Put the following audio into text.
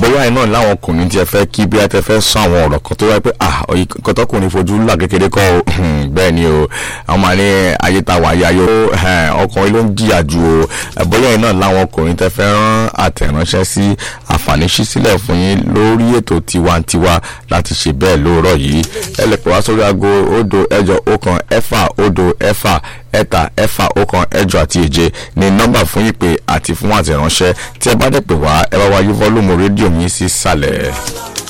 bóyá iná láwọn ọkùnrin tí ẹ fẹ́ kí bí ẹ tẹ fẹ́ sọ àwọn ọ̀rọ̀ kan tó wáyé pé ah ọyí kọtọkùnrin fojú là kékeré kọ́ o bẹ́ẹ̀ ni o àwọn máa ní ayé ta wà yá yó ọkùnrin ló ń jìyà ju o bóyá iná láwọn ọkùnrin tẹ fẹ́ rán àtẹ̀ránṣẹ́ sí àǹfààní ṣí sílẹ̀ fún yín lórí ètò tiwantiwa láti ṣe bẹ́ẹ̀ lóòrọ̀ yìí ẹ lè pè wá sórí aago òdo ẹ̀jọ ọ̀kan ẹ̀fà òdo ẹ̀fà ẹ̀ta ẹ̀fà ọ̀kan ẹ̀jọ àti èje ní nọ́mbà fún ìpè àti fún àtẹ̀ránṣẹ́ tí ẹ bá dẹ̀ pè wá ẹ bá wá yí fọ́lùmù rédíò yín sí sàlẹ̀.